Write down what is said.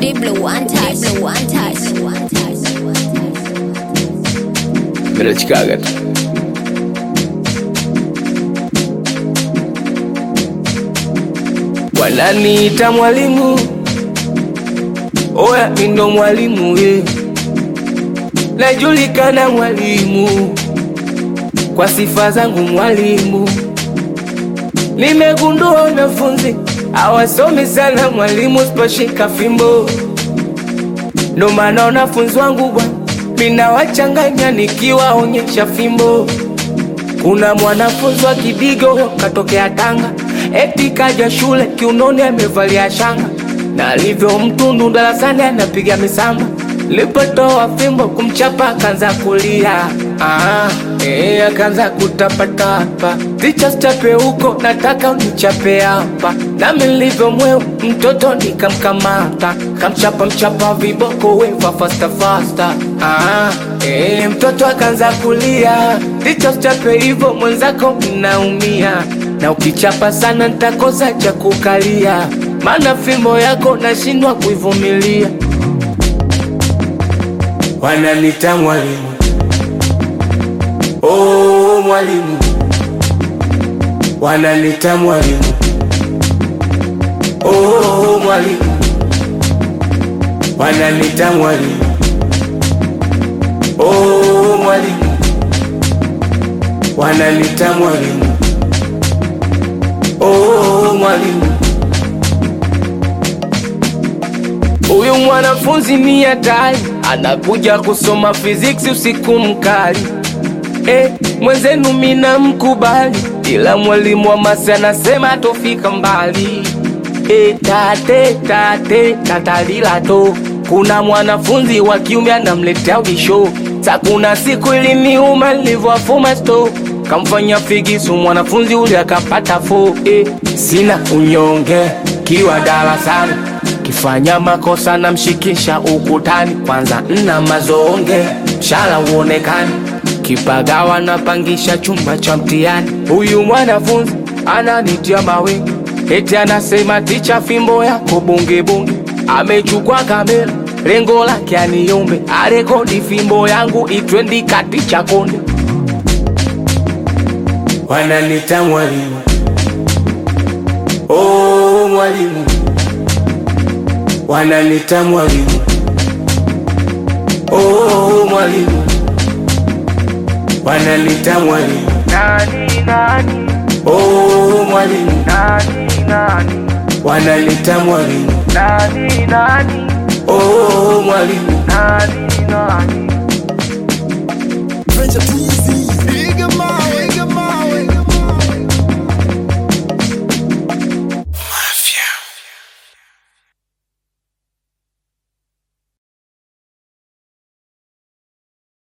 Deep blue untouched. Deep blue untouched. Minachikaga tu wananiita mwalimu, oya mindo mwalimu ye, najulikana mwalimu kwa sifa zangu mwalimu. Nimegundua wanafunzi hawasomi sana mwalimu, siposhika fimbo, ndo maana wanafunzi wangu bwana minawachanganya nikiwaonyesha fimbo. Kuna mwanafunzi wa Kidigo katokea Tanga, eti kaja shule kiunoni amevalia shanga, na alivyo mtundu darasani anapiga misamba. Lipotoa fimbo kumchapa akaanza kulia, ah, eh, akaanza kutapatapa. Ticha stape huko, nataka unichape hapa. Nami nilivyo mweu mtoto nikamkamata, kamchapa mchapa viboko weva fasta fasta. Ah, eh, mtoto akaanza kulia, ticha stape hivyo mwenzako mnaumia, na ukichapa sana nitakosa cha kukalia, maana fimbo yako nashindwa kuivumilia. Wananita mwalimu, oh mwalimu, wananita mwalimu, oh mwalimu, wananita mwalimu, oh mwalimu, wananita mwalimu, oh mwalimu. Huyu mwanafunzi ni hatari, anakuja kusoma physics usiku mkali. Eh, mwenzenu mina mkubali, ila mwalimu wa masi anasema tofika mbali. Eh, tate tate tatalila to, kuna mwanafunzi wa kiume anamletea ubisho. Sa kuna siku iliniuma nilivyowafuma sto kamfanya figisu mwanafunzi ule akapata fo. Eh, sina unyonge kiwa darasani kifanya makosa na mshikisha ukutani, kwanza nna mazonge mshala uonekani, kipagawa napangisha chumba cha mtihani. Huyu mwanafunzi ananitia mawingi, eti anasema ticha, fimbo yako bunge bunge. Amechukua kamera, lengo lake aniombe arekodi fimbo yangu itwendi kati cha konde. Wananita mwalimu, oh mwalimu wananita mwalimu, oh mwalimu, wananita mwalimu, Nani nani oh mwalimu, nani nani wananita mwalimu, nani nani oh mwalimu, nani nani